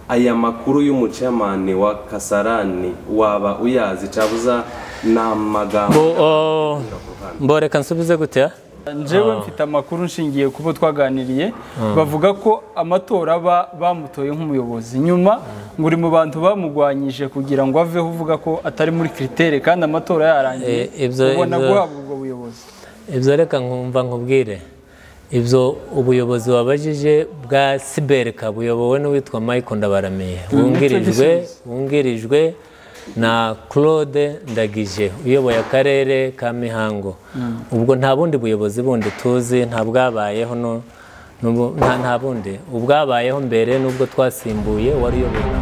aya makuru y'umucamane wa kasarani waba uyazi cabuza ni amagambo mboreka nsubize gute njyewe mfite amakuru nshingiye ku bo twaganiriye bavuga ko amatora aba bamutoye nk'umuyobozi nyuma ngo uri mu bantu bamugwanyije kugira ngo aveho uvuga ko atari muri kiritere kandi amatora yarangiye Eh, ibyo- ubona ibyo- guhabwa ubwo buyobozi ibyo reka nkumva nkubwire ibyo ubuyobozi wabajije bwa siberika buyobowe n'uwitwa mike ndabaramiye wungirijwe wungirijwe na claude ndagije uyoboye akarere ka mihango ubwo nta bundi buyobozi bundi tuzi nta bwabayeho nu- nubu- nta- nta bundi ubwabayeho mbere n'ubwo twasimbuye wari uyoboye na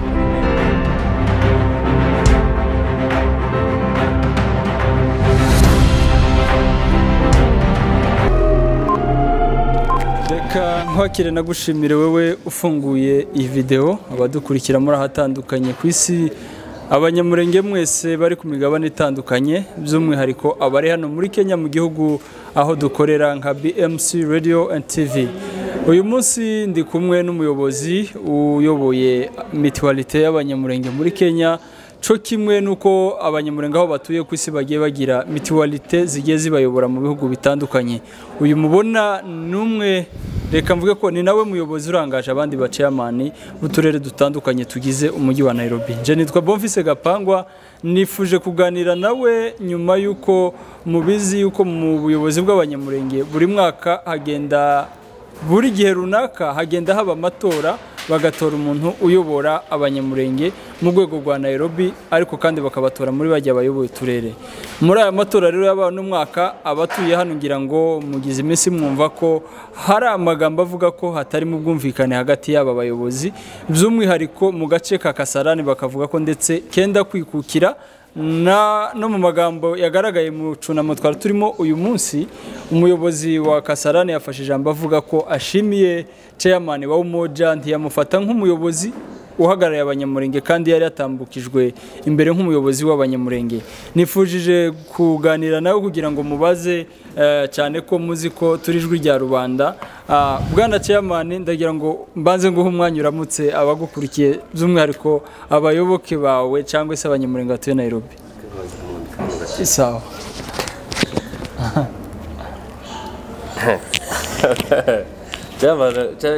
reka nkwakire nagushimire wowe ufunguye iyi videwo abadukurikira muri ahatandukanye ku isi abanyamurenge mwese bari ku migabane itandukanye by'umwihariko abari hano muri kenya mu gihugu aho dukorera nka bmc radio and tv uyu munsi ndi kumwe n'umuyobozi uyoboye mituwalite y'abanyamurenge muri kenya cyo kimwe nuko abanyamurenge aho batuye ku isi bagiye bagira mituwalite zigiye zibayobora mu bihugu bitandukanye uyu mubona ni umwe reka mvuge ko ni nawe muyobozi urangaje abandi baceyamani b'uturere dutandukanye tugize umujyi wa nairobi nje nitwa bonfise gapangwa nifuje kuganira nawe nyuma y'uko mubizi yuko mu buyobozi bw'abanyamurenge buri mwaka hagenda buri gihe runaka hagenda haba amatora bagatora umuntu uyobora abanyamurenge mu rwego rwa Nairobi ariko kandi bakabatora muri bajya bayoboye uturere muri aya matora rero yabaye uno mwaka abatuye hano ngira ngo mugize iminsi mwumva ko hari amagambo avuga ko hatarimo ubwumvikane hagati y'aba bayobozi by'umwihariko mu gace ka Kasarani bakavuga ko ndetse kenda kwikukira na no mu magambo yagaragaye mu cunamo twari turimo uyu munsi umuyobozi wa kasarani yafashe ijambo avuga ko ashimiye chairman wa umoja ntiyamufata nk'umuyobozi uhagarariye abanyamurenge kandi yari yatambukijwe imbere nk'umuyobozi w'abanyamurenge nifujije kuganira nawe kugira ngo mubaze eh, cyane ko muzi ko turi ijwi rya rubanda Ah, bwana chairman ndagira ngo mbanze nguhe umwanya uramutse abagukurikiye by'umwihariko abayoboke bawe cyangwa se abanyamurenge batuye Nairobi sawa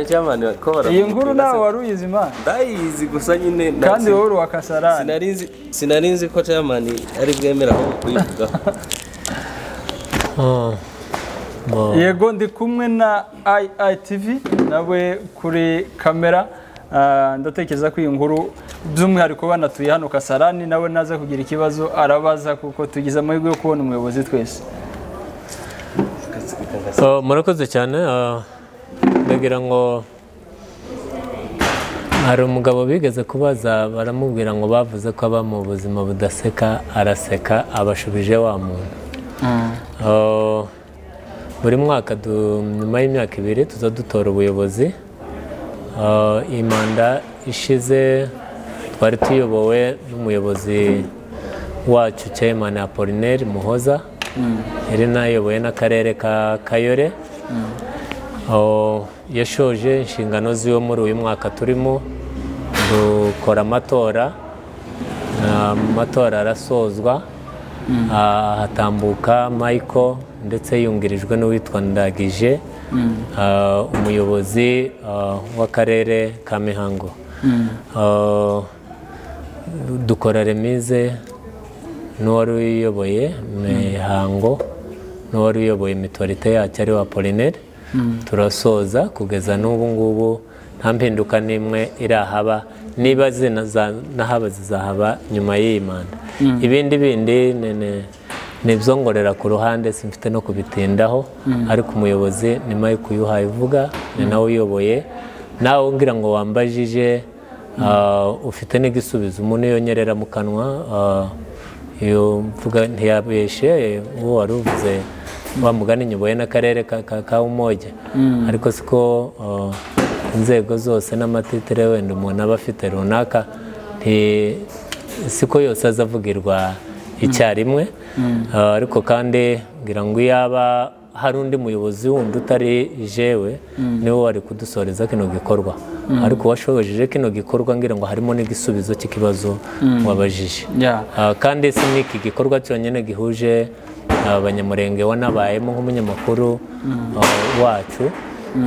cyamane ko iyi nkuru nawe wari uyizi imana ndayizi gusa nyine na- kandi wowe uri uwa kasarani sinari nzi- sinari nzi ko cyamane ari bwemera aho kuyivugaho Oh. Oh. yego ndi kumwe na IITV nawe kuri kamera Ah, ndatekereza ko iyi nkuru by'umwihariko banatuye hano kasarani nawe naza kugira ikibazo arabaza kuko tugize amahirwe yo kubona umuyobozi twese So, murakoze cyane ah, ndagira ngo hari umugabo bigeze kubaza baramubwira ngo bavuze ko aba mu buzima budaseka araseka abashubije wa muntu Oh, buri mwaka du- nyuma y'imyaka ibiri tuza dutora ubuyobozi Ah, iyi manda ishize twari tuyobowe n'umuyobozi wacu Chairman Apollinaire Muhoza yari nayoboye n'akarere ka Kayore Oh, yashoje inshingano ziwe muri uyu mwaka turimo dukora amatora Ah, amatora arasozwa Ah, hatambuka Michael ndetse yungirijwe n'uwitwa Ndagije ah, umuyobozi ah, w'akarere ka Mihango Ah, dukora remise n'uwari uyoboye mihango n'uwari uyoboye mituwarite yacu ari wa polineri turasoza kugeza n'ubu ngubu nta mpinduka n'imwe irahaba niba zinaza- n'ahaba zizahaba nyuma y'iyi manda ibindi bindi ni- ni- ni ibyo ngorera ku ruhande simfite no kubitindaho ariko umuyobozi ni Mike uyuhaye uvuga ni nawe uyoboye nawe umbwira ngo wambajije ah, ufite n'igisubizo umuntu iyo nyerera mu kanwa ah, iyo mvuga ntiyabeshe eh, uwo wari uvuze wa mugani nyuboye n'akarere ka, ka, ka umoja ariko siko uh, inzego zose n'amatitire wenda umuntu aba afite runaka nti- siko yose azavugirwa icyarimwe Uh, ariko kandi ngira ngo iyaba hari undi muyobozi wundi utari jewe niwe wari kudusoreza kino gikorwa ariko uwashobojeje kino gikorwa ngira ngo harimo n'igisubizo cy'ikibazo wabajije Yeah. Ah, kandi si n'iki gikorwa cyonyine gihuje abanyamurenge wanabayemo nk'umunyamakuru ah, wacu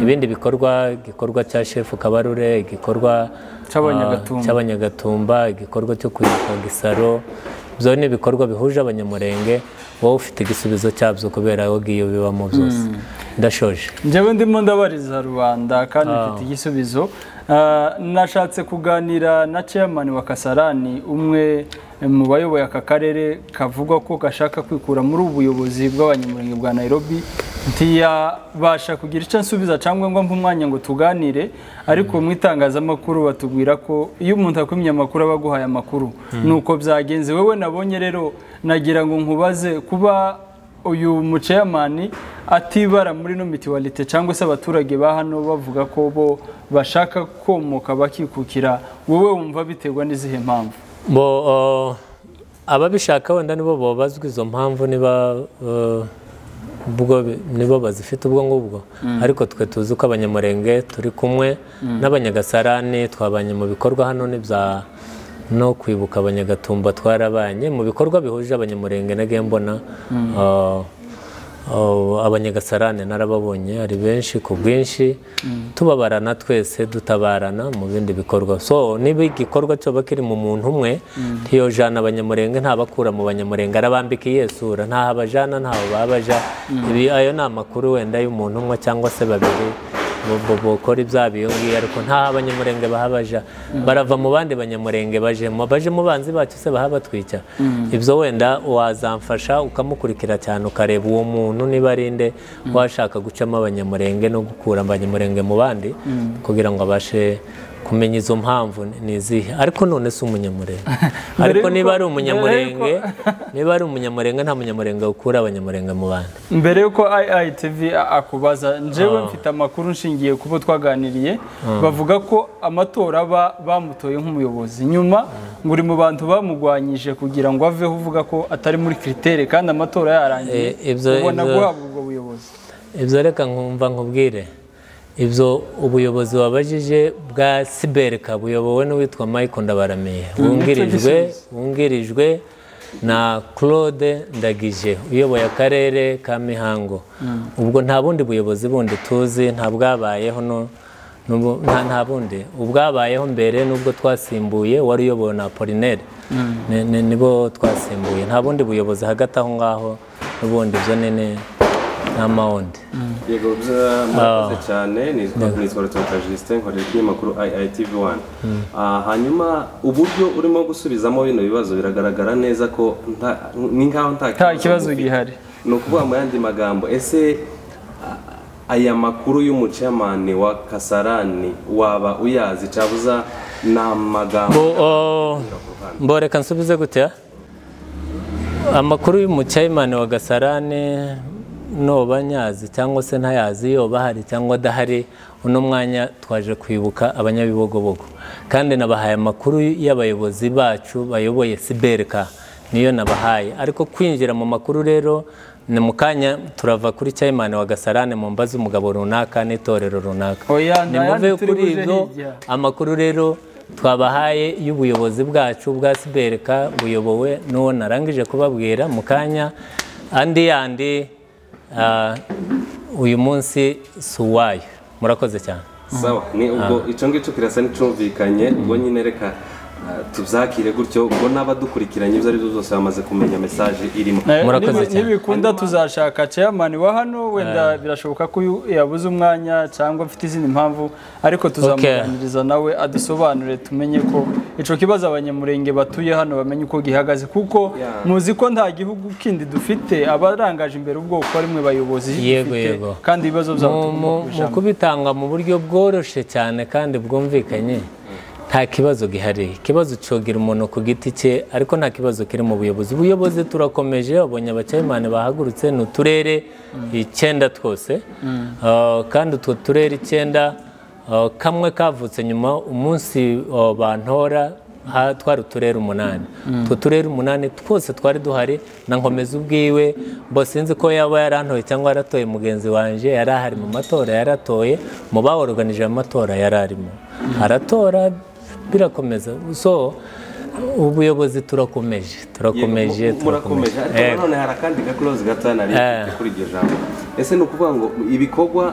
ibindi bikorwa igikorwa cya shefu kabarure igikorwa Cy'Abanyagatumba. ah, cy'abanyagatumba igikorwa cyo kwibuka gisaro byo ni ibikorwa bihuje abanyamurenge wowe ufite igisubizo cyabyo kubera aho ngiyo bibamo byose ndashoje njyewe ndimo ndabariza rubanda kandi mfite igisubizo Ah, nashatse kuganira na chairman wa kasarani umwe mu bayoboye aka karere kavuga ko gashaka kwikura muri ubu buyobozi bw'abanyamurenge bwa nairobi ntiyabasha kugira icyo nsubiza cyangwa ngo mpe umwanya ngo tuganire ariko mu itangazamakuru batubwira ko iyo umuntu akwimye amakuru aba aguhaye amakuru ni uko byagenze wowe nabonye rero nagira ngo nkubaze kuba uyu muceyamani atibara muri ino mituwalite cyangwa se abaturage ba hano bavuga ko bo bashaka komoka bakikukira wowe wumva biterwa n'izihe mpamvu bo eh, ababishaka wenda nibo babazwa izo mpamvu niba eh, ubwo bi- nibo bazifite ubwo ngubwo ariko twe tuzi ko abanyamurenge turi kumwe n'abanyagasarani twabanye mu bikorwa hano n'ibya no kwibuka abanyagatumba twarabanye mu bikorwa bihuje abanyamurenge na gembona abanyagasarane narababonye ari benshi ku bwinshi tubabarana twese dutabarana mu bindi bikorwa so niba igikorwa cyoba kiri mu muntu umwe ntiyojana abanyamurenge ntabakura mu banyamurenge arabambika iyihe sura ntaho abajana ntaho babaja ibi ayo ni amakuru wenda y'umuntu umwe cyangwa se babiri bukora ibya biyongiye ariko nta abanyamurenge bahabaja barava mu bandi banyamurenge bajemo bajemo banzi bacu se bahabatwica ibyo wenda wazamfasha ukamukurikira cyane ukareba uwo muntu niba ari nde washaka gucamo abanyamurenge no gukura abanyamurenge mu bandi kugira ngo abashe kumenya izo mpamvu ni- ni izihe ariko none si umunyamurenge ariko y'uko- niba ari mbere umunyamurenge niba ari umunyamurenge nta munyamurenge ukura abanyamurenge mu bandi mbere y'uko iitv akubaza njyewe mfite amakuru nshingiye ku bo twaganiriye bavuga ko amatora aba bamutoye nk'umuyobozi nyuma ngo uri mu bantu bamugwanyije kugira ngo aveho uvuga ko atari muri kiritere kandi amatora yarangiye Eh, ibyo- ubona ibyo- guhabwa ubwo buyobozi ibyo reka nkumva nkubwire ibyo ubuyobozi wabajije bwa siberika buyobowe n'uwitwa Michael Ndabaramiye wungirijwe wungirijwe na claude ndagije uyoboye akarere ka mihango ubwo nta bundi buyobozi bundi tuzi nta bwabayeho no- n'ubu- nta nta bundi ubwabayeho mbere n'ubwo twasimbuye wari uyobowe na apolinere Ni- ni- nibo twasimbuye nta bundi buyobozi hagati aho ngaho n'ubundi byo nene nta mawundi yego bya- murakoze cyane nitwa nitwa rutoka Justin nkorera ikinyamakuru IITV1 Ah, hanyuma uburyo urimo gusubizamo bino bibazo biragaragara neza ko nta- ni nkaho nta nta kibazo ufite. gihari ni ukuvuga mu yandi magambo ese a- aya makuru y'umucamane wa kasarani waba uyazi cabuza ni amagambo Bo- o- mboreka nsubize gutya amakuru y'umucyayimani wa gasarane noba nyazi cyangwa se ntayazi yoba ahari cyangwa adahari uno mwanya twaje kwibuka abanyabibogobogo kandi nabahaye amakuru y'abayobozi bacu bayoboye siberika niyo nabahaye ariko kwinjira mu makuru rero ni mu kanya turava kuri cyayimani wa gasarane mu mbazi umugabo runaka n'itorero runaka Oya, ni nta yandi muve turi kuri buje ibyo hirya. amakuru rero twabahaye y'ubuyobozi bwacu bwa sibereka buyobowe n'uwo narangije kubabwira mu kanya andi yandi ah, uyu munsi si uwayo murakoze cyane sawa ni ubwo icyo ngicyo kirasa n'icumvikanye ubwo nyine reka ah, tubyakire gutyo ubwo n'abadukurikiranye ibyo ari byo byose bamaze kumenya mesaje irimo Eh, Murakoze nibi- cyane. nibikunda tuzashaka chairman wa hano wenda birashoboka ko uyu yabuze umwanya cyangwa afite izindi mpamvu ariko tuzamuganiriza nawe adusobanurire tumenye ko icyo kibazo abanyamurenge batuye hano bamenye uko gihagaze kuko Yeah. muzi ko nta gihugu kindi dufite abarangaje imbere ubwoko ari mwe bayobozi Yego, dufite, yego. kandi ibibazo byabo Mu- tugomba mu mu kubijamo. kubitanga mu buryo bworoshye cyane kandi bwumvikanye nta kibazo gihari ikibazo cogira umuntu ku giti cye ariko nta kibazo kiri mu buyobozi ubuyobozi turakomeje babonye abacayimani bahagurutse ni uturere icyenda twose Uh, kandi utwo turere icyenda uh, kamwe kavutse nyuma umunsi uh, bantora ha- twari uturere umunani utwo turere umunani twose twari duhari na nkomeza ubwiwe mbo sinzi ko yaba yarantoye cyangwa yaratoye mugenzi wanjye yari ahari mu matora yaratoye mu baworoganije amatora yari arimo aratora birakomeza so ubuyobozi turakomeje turakomeje Mu- murakomeje ariko Yego. nanone hari akandi gaklozi gatoya nari mfite kuri iryo jambo ese ni ukuvuga ngo ibikorwa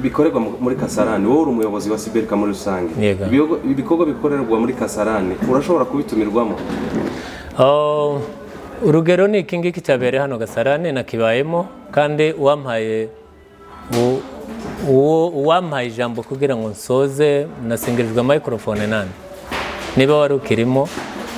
bikorerwa mu- muri kasarani wowe uri umuyobozi wa siberika muri rusange Yego. Ibigo- ibikorwa bikorerwa muri kasarani urashobora kubitumirwamo Oh, urugero ni iki ngiki cyabereye hano gasarane nakibayemo kandi uwampaye u- uwo uwampaye ijambo kugira ngo nsoze nasingirijwe mikorofone nani niba wari ukirimo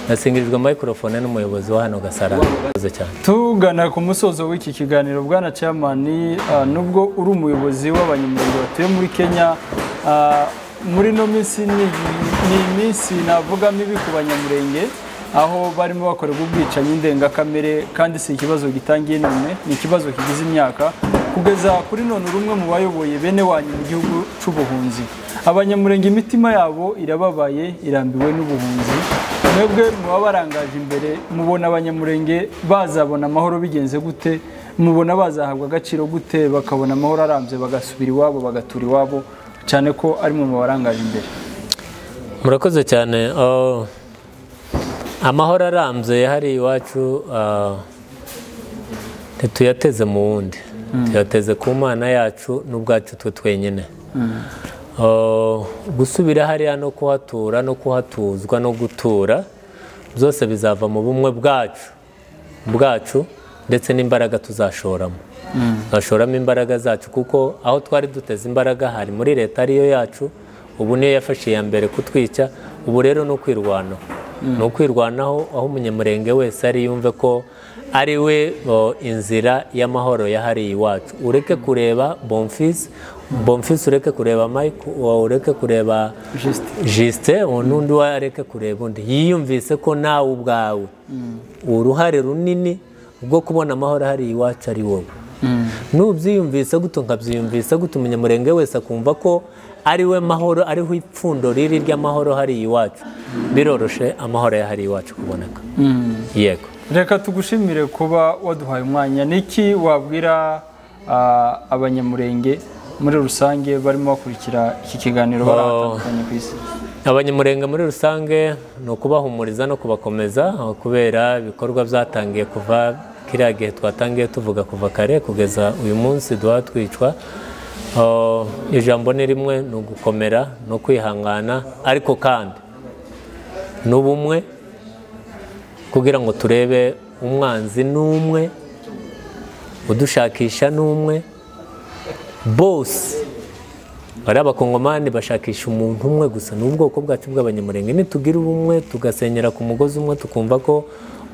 nasingirijwe mikorofone n'umuyobozi wa hano gasarane Murakoze cyane tugana ku musozo w'iki kiganiro bwana cyamani nubwo uri umuyobozi w'abanyamurenge batuye muri kenya ah, muri ino minsi ni ni iminsi navuga mibi ku banyamurenge aho barimo bakorerwa ubwicanyi ndengakamere kandi si ikibazo gitangiye none ni ikibazo kigize imyaka kugeza kuri none uri umwe mu bayoboye bene wanyu mu gihugu cy'ubuhunzi abanyamurenge imitima yabo irababaye irambiwe n'ubuhunzi mwebwe muba barangaje imbere mubona abanyamurenge bazabona amahoro bigenze gute mubona bazahabwa agaciro gute bakabona amahoro arambye bagasubira iwabo bagatura iwabo cyane ko ari mwe mubarangaje imbere murakoze cyane Oh, amahoro arambye yahariye iwacu ah, ntituyateze mu wundi tuyateze ku mana yacu n'ubwacu twe twenyine Oh, gusubira hariya no kuhatura no kuhatuzwa no gutura byose bizava mu bumwe bwacu bwacu ndetse n'imbaraga tuzashoramo tuzashoramo imbaraga zacu kuko aho twari duteze imbaraga hari muri leta ariyo yacu ubu niyo yafashe iya mbere kutwica ubu rero ni ukwirwanaho ni ukwirwanaho aho umunyamurenge wese ari yumve ko ari we o, inzira y'amahoro yahariye iwacu ureke kureba bomfisi bomfisi ureke kureba mike o, ureke kureba jisite n'undi we areke kureba undi yiyumvise ko nawe ubwawe uruhare runini rwo kubona amahoro ahari iwacu ari wowe nubyiyumvise gutyo nkabyiyumvise gutyo umunyamurenge wese akumva ko ari we mahoro ariho ipfundo riri ry'amahoro hari iwacu biroroshe amahoro yahari iwacu kuboneka yego reka tugushimire kuba waduhaye umwanya niki wabwira ah, abanyamurenge muri rusange barimo bakurikira iki kiganiro bari ahantu hatandukanye ku isi abanyamurenge muri rusange ni ukubahumuriza no kubakomeza aho kubera ibikorwa byatangiye kuva kiriya gihe twatangiye tuvuga kuva kare kugeza uyu munsi duha twicwa Oh, ijambo ni rimwe ni ugukomera no kwihangana ariko kandi n'ubumwe kugira ngo turebe umwanzi n'umwe udushakisha n'umwe bose hari abakongomani bashakisha umuntu umwe gusa ni ubwoko bwacu bw'abanyamurenge nitugira ubumwe tugasenyera ku mugozi umwe tukumva ko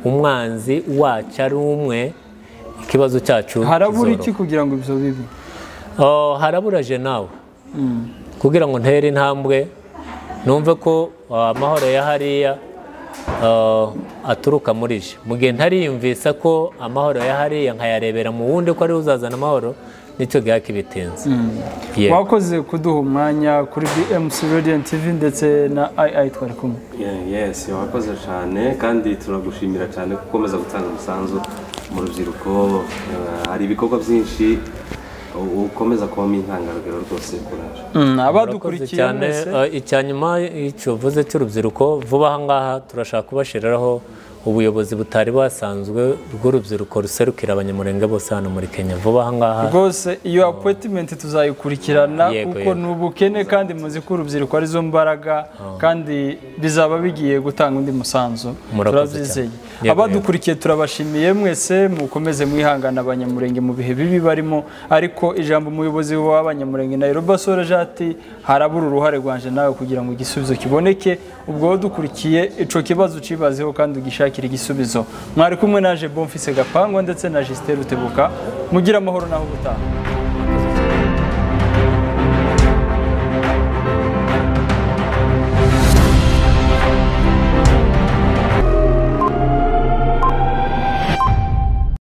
umwanzi wacu ari umwe ikibazo cyacu harabura kizoroha. iki kugira ngo ibyo bibi Oh, haraburaje nawe kugira ngo ntere intambwe numve ko ah, amahoro ya hariya ah, aturuka muri je mu gihe ntariyumvisa ko amahoro ya hariya nkayarebera mu wundi ko ariwe uzazana amahoro nicyo gihe kibitinze Yego. wakoze kuduha umwanya kuri bmc radiant tv ndetse na ii twari kumwe Yeah, yes wakoze cyane kandi turagushimira cyane ko ukomeza gutanga umusanzu mu rubyiruko eh, hari ibikorwa byinshi u- ukomeza kubamo intangarugero rwose kuraje Mm, Murakoze abadukurikiye cyane mwese Eh, icya nyuma icyo uvuze cy'urubyiruko vuba aha ngaha turashaka kubashyiriraho ubuyobozi butari busanzwe bw'urubyiruko ruserukira abanyamurenge bose hano muri kenya vuba aha ngaha rwose iyo appointment tuzayikurikirana Yego, kuko yego. ni ubukene kandi muzi ko urubyiruko arizo mbaraga kandi bizaba bigiye gutanga undi musanzu Murakoze turabyizeye cyane. Yego, abadukurikiye turabashimiye mwese mukomeze mwihangana abanyamurenge mu bihe bibi barimo ariko ijambo umuyobozi w'abanyamurenge na Yoruba Sorajati harabura uruhare rwanje nawe kugira ngo igisubizo kiboneke ubwo wowe dukurikiye ico kibazo ucibazeho kandi ugishakire igisubizo mwari kumwe naje Bonfise Gapangwa ndetse na Justin Rutebuka mugira amahoro naho ubutaha